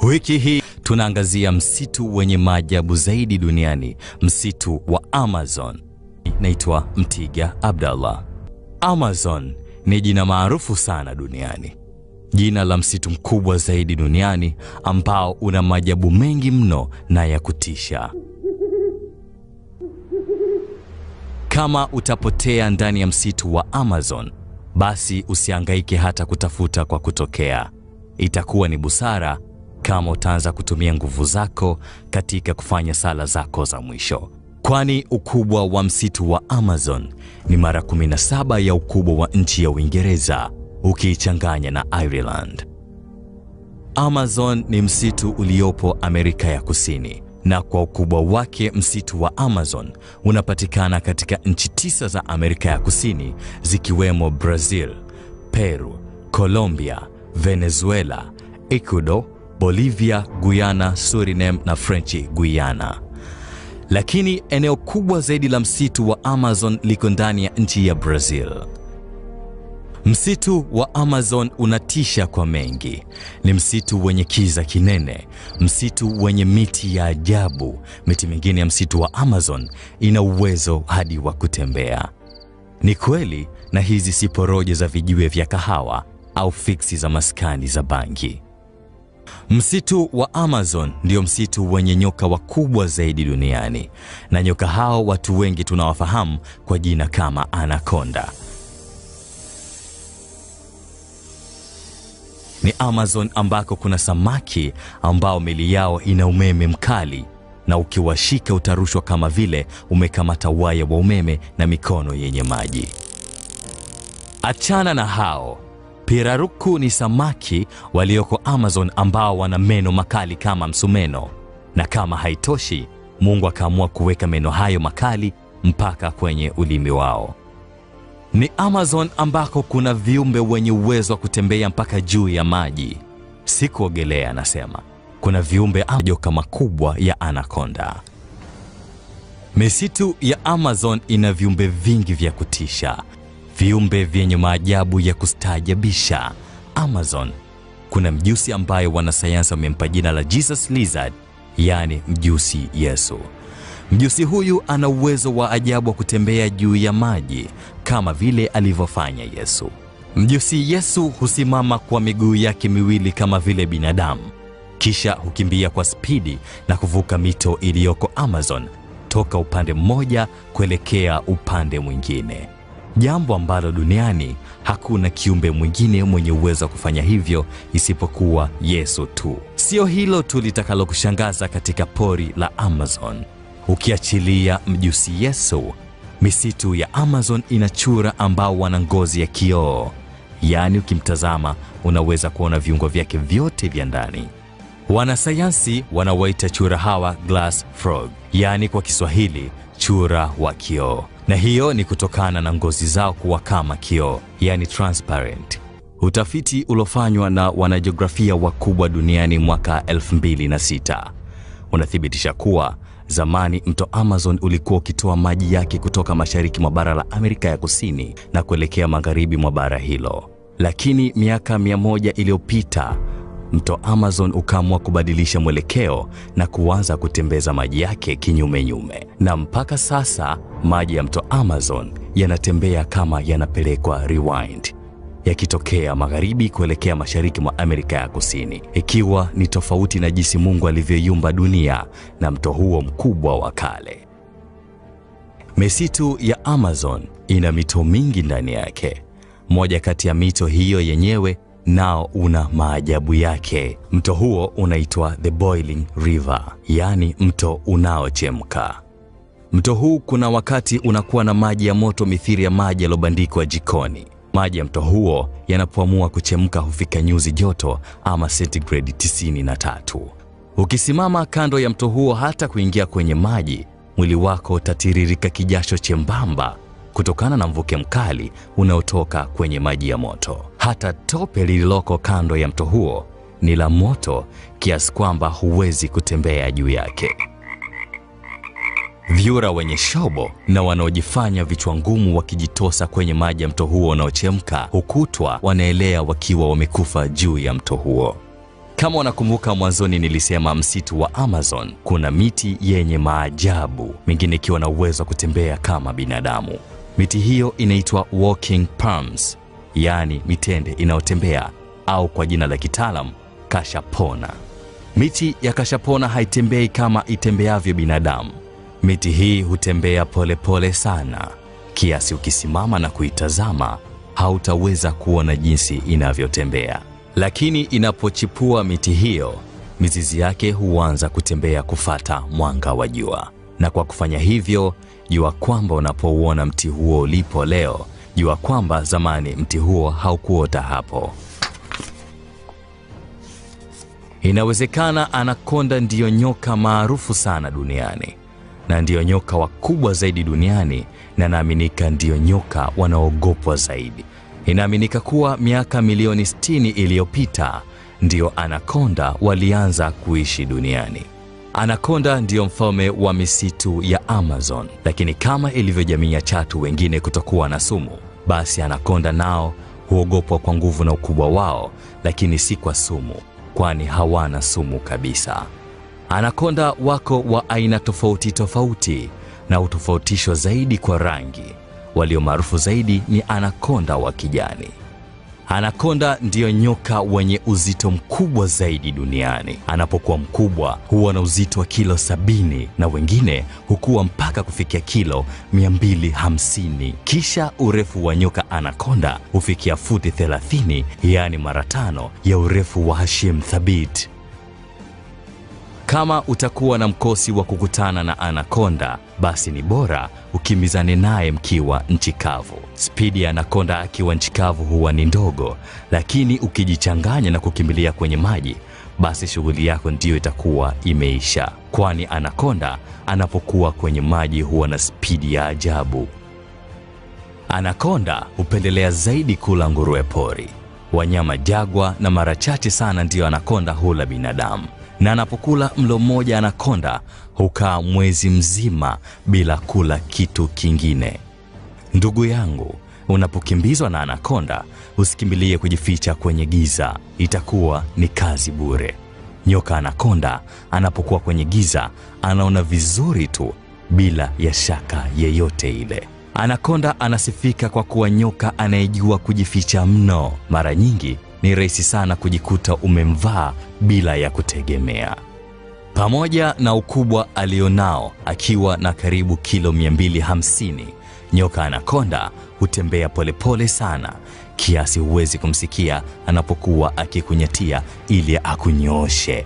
Wiki hii tunaangazia msitu wenye maajabu zaidi duniani, msitu wa Amazon. Naitwa Mtiga Abdallah. Amazon ni jina maarufu sana duniani, jina la msitu mkubwa zaidi duniani ambao una maajabu mengi mno na ya kutisha. Kama utapotea ndani ya msitu wa Amazon, basi usihangaike hata kutafuta kwa kutokea. Itakuwa ni busara kama utaanza kutumia nguvu zako katika kufanya sala zako za mwisho, kwani ukubwa wa msitu wa Amazon ni mara 17 ya ukubwa wa nchi ya Uingereza ukiichanganya na Ireland. Amazon ni msitu uliopo Amerika ya Kusini, na kwa ukubwa wake msitu wa Amazon unapatikana katika nchi tisa za Amerika ya Kusini zikiwemo Brazil, Peru, Colombia, Venezuela, Ecuador, Bolivia, Guyana, Suriname na French Guyana. Lakini eneo kubwa zaidi la msitu wa Amazon liko ndani ya nchi ya Brazil. Msitu wa Amazon unatisha kwa mengi. Ni msitu wenye kiza kinene, msitu wenye miti ya ajabu. Miti mingine ya msitu wa Amazon ina uwezo hadi wa kutembea. Ni kweli, na hizi si porojo za vijiwe vya kahawa au fiksi za maskani za bangi. Msitu wa Amazon ndio msitu wenye nyoka wakubwa zaidi duniani, na nyoka hao watu wengi tunawafahamu kwa jina kama anakonda. Ni Amazon ambako kuna samaki ambao mili yao ina umeme mkali na ukiwashika utarushwa kama vile umekamata waya wa umeme na mikono yenye maji. Achana na hao. Piraruku ni samaki walioko Amazon ambao wana meno makali kama msumeno, na kama haitoshi, Mungu akaamua kuweka meno hayo makali mpaka kwenye ulimi wao. Ni Amazon ambako kuna viumbe wenye uwezo wa kutembea mpaka juu ya maji, si kuogelea. Anasema kuna viumbe majoka makubwa ya anakonda. Misitu ya Amazon ina viumbe vingi vya kutisha, viumbe vyenye maajabu ya kustaajabisha. Amazon kuna mjusi ambaye wanasayansi wamempa jina la Jesus Lizard, yaani mjusi Yesu. Mjusi huyu ana uwezo wa ajabu wa kutembea juu ya maji kama vile alivyofanya Yesu. Mjusi Yesu husimama kwa miguu yake miwili kama vile binadamu, kisha hukimbia kwa spidi na kuvuka mito iliyoko Amazon toka upande mmoja kuelekea upande mwingine, jambo ambalo duniani hakuna kiumbe mwingine mwenye uwezo wa kufanya hivyo isipokuwa Yesu tu. Sio hilo tu litakalokushangaza katika pori la Amazon. Ukiachilia mjusi Yesu, misitu ya Amazon ina chura ambao wana ngozi ya kioo, yaani ukimtazama unaweza kuona viungo vyake vyote vya ndani. Wanasayansi wanawaita chura hawa glass frog, yaani kwa Kiswahili chura wa kioo, na hiyo ni kutokana na ngozi zao kuwa kama kioo, yaani transparent. Utafiti uliofanywa na wanajiografia wakubwa duniani mwaka 2006 unathibitisha kuwa zamani mto Amazon ulikuwa ukitoa maji yake kutoka mashariki mwa bara la Amerika ya Kusini na kuelekea magharibi mwa bara hilo, lakini miaka mia moja iliyopita mto Amazon ukaamua kubadilisha mwelekeo na kuanza kutembeza maji yake kinyume nyume, na mpaka sasa maji ya mto Amazon yanatembea kama yanapelekwa rewind yakitokea magharibi kuelekea mashariki mwa Amerika ya Kusini, ikiwa ni tofauti na jinsi Mungu alivyoiumba dunia na mto huo mkubwa wa kale. Misitu ya Amazon ina mito mingi ndani yake. Moja kati ya mito hiyo yenyewe nao una maajabu yake. Mto huo unaitwa The Boiling River, yaani mto unaochemka. Mto huu kuna wakati unakuwa na maji ya moto mithili ya maji yaliyobandikwa jikoni. Maji ya mto huo yanapoamua kuchemka hufika nyuzi joto ama sentigredi 93. Ukisimama kando ya mto huo, hata kuingia kwenye maji, mwili wako utatiririka kijasho chembamba kutokana na mvuke mkali unaotoka kwenye maji ya moto. Hata tope lililoko kando ya mto huo ni la moto kiasi kwamba huwezi kutembea juu yake. Vyura wenye shobo na wanaojifanya vichwa ngumu wakijitosa kwenye maji ya mto huo unaochemka hukutwa wanaelea wakiwa wamekufa juu ya mto huo. Kama unakumbuka mwanzoni nilisema msitu wa Amazon kuna miti yenye maajabu, mingine ikiwa na uwezo wa kutembea kama binadamu. Miti hiyo inaitwa walking palms, yaani mitende inayotembea au kwa jina la kitaalam kashapona. Miti ya kashapona haitembei kama itembeavyo binadamu. Miti hii hutembea polepole pole sana, kiasi ukisimama na kuitazama hautaweza kuona jinsi inavyotembea. Lakini inapochipua miti hiyo, mizizi yake huanza kutembea kufata mwanga wa jua, na kwa kufanya hivyo, jua kwamba unapouona mti huo ulipo leo, jua kwamba zamani mti huo haukuota hapo. Inawezekana anakonda ndiyo nyoka maarufu sana duniani na ndiyo nyoka wakubwa zaidi duniani, na naaminika ndiyo nyoka wanaogopwa zaidi. Inaaminika kuwa miaka milioni 60 iliyopita ndiyo anakonda walianza kuishi duniani. Anakonda ndiyo mfalme wa misitu ya Amazon, lakini kama ilivyo jamii ya chatu wengine kutokuwa na sumu, basi anakonda nao huogopwa kwa nguvu na ukubwa wao, lakini si kwa sumu, kwani hawana sumu kabisa. Anakonda wako wa aina tofauti tofauti na hutofautishwa zaidi kwa rangi. Walio maarufu zaidi ni anakonda wa kijani. Anakonda ndiyo nyoka wenye uzito mkubwa zaidi duniani. Anapokuwa mkubwa huwa na uzito wa kilo sabini na wengine hukua mpaka kufikia kilo 250. Kisha urefu wa nyoka anakonda hufikia futi 30, yaani mara tano ya urefu wa Hashim Thabit. Kama utakuwa na mkosi wa kukutana na anakonda, basi ni bora ukimbizane naye mkiwa nchi kavu. Spidi ya anakonda akiwa nchi kavu huwa ni ndogo, lakini ukijichanganya na kukimbilia kwenye maji, basi shughuli yako ndiyo itakuwa imeisha, kwani anakonda anapokuwa kwenye maji huwa na spidi ya ajabu. Anakonda hupendelea zaidi kula nguruwe pori, wanyama jagwa, na mara chache sana ndiyo anakonda hula binadamu na anapokula mlo mmoja anakonda hukaa mwezi mzima bila kula kitu kingine. Ndugu yangu, unapokimbizwa na anakonda usikimbilie kujificha kwenye giza, itakuwa ni kazi bure. Nyoka anakonda anapokuwa kwenye giza anaona vizuri tu bila ya shaka yeyote ile. Anakonda anasifika kwa kuwa nyoka anayejua kujificha mno. Mara nyingi ni rahisi sana kujikuta umemvaa bila ya kutegemea. Pamoja na ukubwa alionao akiwa na karibu kilo 250, nyoka anakonda hutembea polepole sana kiasi huwezi kumsikia anapokuwa akikunyatia ili akunyooshe.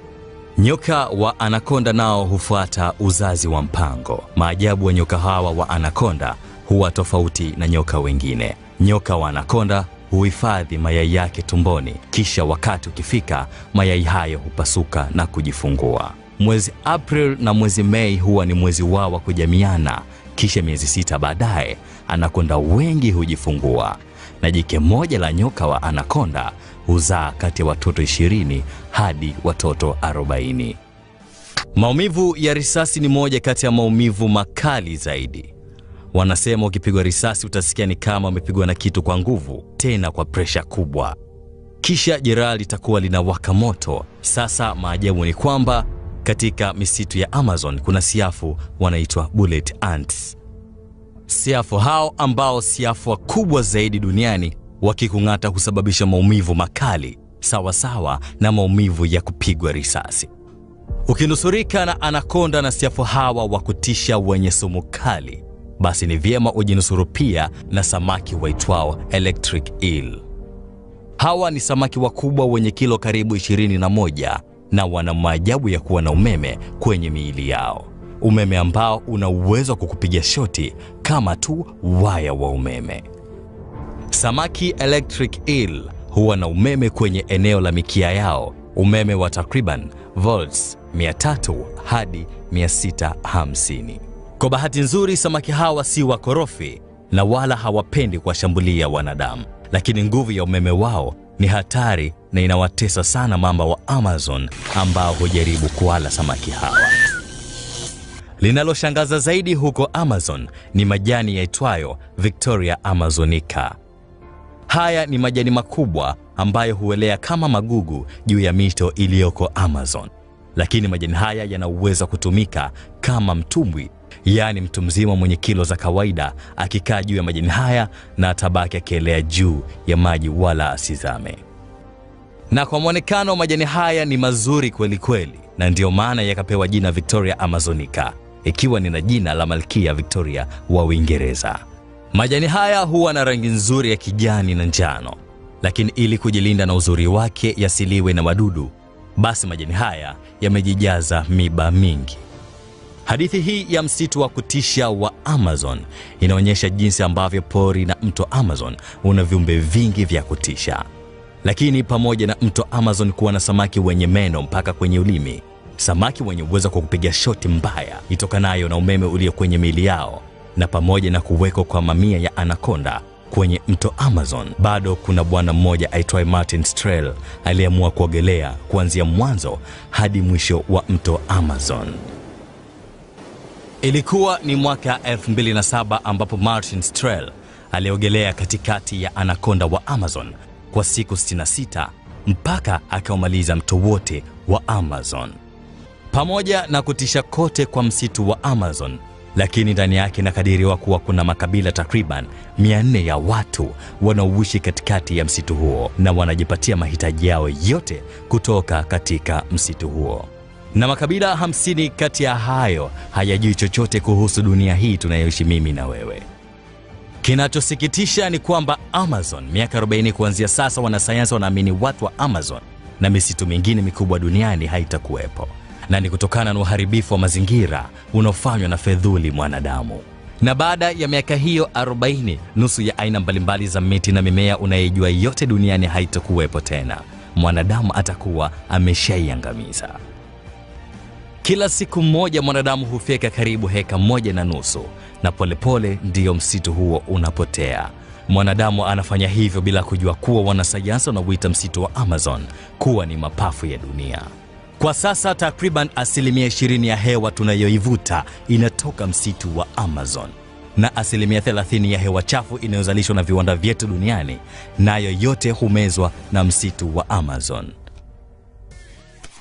Nyoka wa anakonda nao hufuata uzazi wa mpango. Maajabu wa nyoka hawa wa anakonda huwa tofauti na nyoka wengine. Nyoka wa anakonda huhifadhi mayai yake tumboni, kisha wakati ukifika, mayai hayo hupasuka na kujifungua. Mwezi April na mwezi Mei huwa ni mwezi wao wa kujamiana, kisha miezi sita baadaye anakonda wengi hujifungua, na jike moja la nyoka wa anakonda huzaa kati ya watoto 20 hadi watoto 40. Maumivu ya risasi ni moja kati ya maumivu makali zaidi. Wanasema ukipigwa risasi utasikia ni kama umepigwa na kitu kwa nguvu, tena kwa presha kubwa, kisha jeraha litakuwa linawaka moto. Sasa maajabu ni kwamba katika misitu ya Amazon kuna siafu wanaitwa bullet ants. Siafu hao ambao siafu wakubwa zaidi duniani, wakikung'ata husababisha maumivu makali sawa sawa na maumivu ya kupigwa risasi. Ukinusurika na anakonda na siafu hawa wa kutisha wenye sumu kali basi ni vyema ujinusuru pia na samaki waitwao electric eel. Hawa ni samaki wakubwa wenye kilo karibu 21 na wana maajabu ya kuwa na umeme kwenye miili yao, umeme ambao una uwezo wa kukupiga shoti kama tu waya wa umeme. Samaki electric eel huwa na umeme kwenye eneo la mikia yao, umeme wa takriban volts 300 hadi 650. Kwa bahati nzuri, samaki hawa si wakorofi na wala hawapendi kuwashambulia wanadamu, lakini nguvu ya umeme wao ni hatari na inawatesa sana mamba wa Amazon ambao hujaribu kuwala samaki hawa. Linaloshangaza zaidi huko Amazon ni majani yaitwayo Victoria amazonica. Haya ni majani makubwa ambayo huelea kama magugu juu ya mito iliyoko Amazon. Lakini majani haya yana uwezo wa kutumika kama mtumbwi, yaani mtu mzima mwenye kilo za kawaida akikaa juu ya majani haya na atabaki akielea juu ya maji wala asizame. Na kwa mwonekano majani haya ni mazuri kweli kweli, na ndiyo maana yakapewa jina Victoria Amazonica, ikiwa ni na jina la Malkia Victoria wa Uingereza. Majani haya huwa na rangi nzuri ya kijani na njano, lakini ili kujilinda na uzuri wake yasiliwe na wadudu, basi majani haya yamejijaza miba mingi. Hadithi hii ya msitu wa kutisha wa Amazon inaonyesha jinsi ambavyo pori na mto Amazon una viumbe vingi vya kutisha. Lakini pamoja na mto Amazon kuwa na samaki wenye meno mpaka kwenye ulimi, samaki wenye uwezo kwa kupiga shoti mbaya itokanayo na umeme ulio kwenye miili yao, na pamoja na kuwekwa kwa mamia ya anakonda kwenye mto Amazon, bado kuna bwana mmoja aitwaye Martin Strel aliyeamua kuogelea kuanzia mwanzo hadi mwisho wa mto Amazon. Ilikuwa ni mwaka 2007 ambapo Martin Strel aliogelea katikati ya anakonda wa Amazon kwa siku 66 mpaka akaumaliza mto wote wa Amazon. Pamoja na kutisha kote kwa msitu wa Amazon, lakini ndani yake inakadiriwa kuwa kuna makabila takriban 400 ya watu wanaoishi katikati ya msitu huo na wanajipatia mahitaji yao yote kutoka katika msitu huo na makabila 50 kati ya hayo hayajui chochote kuhusu dunia hii tunayoishi mimi na wewe. Kinachosikitisha ni kwamba Amazon, miaka 40 kuanzia sasa, wanasayansi wanaamini watu wa Amazon na misitu mingine mikubwa duniani haitakuwepo, na ni kutokana na uharibifu wa mazingira unaofanywa na fedhuli mwanadamu. Na baada ya miaka hiyo 40, nusu ya aina mbalimbali za miti na mimea unayeijua yote duniani haitakuwepo tena. Mwanadamu atakuwa ameshaiangamiza. Kila siku mmoja mwanadamu hufyeka karibu heka moja na nusu, na polepole ndiyo msitu huo unapotea. Mwanadamu anafanya hivyo bila kujua kuwa wanasayansi wanauita msitu wa Amazon kuwa ni mapafu ya dunia. Kwa sasa takriban asilimia 20 ya hewa tunayoivuta inatoka msitu wa Amazon, na asilimia 30 ya hewa chafu inayozalishwa na viwanda vyetu duniani nayo yote humezwa na msitu wa Amazon.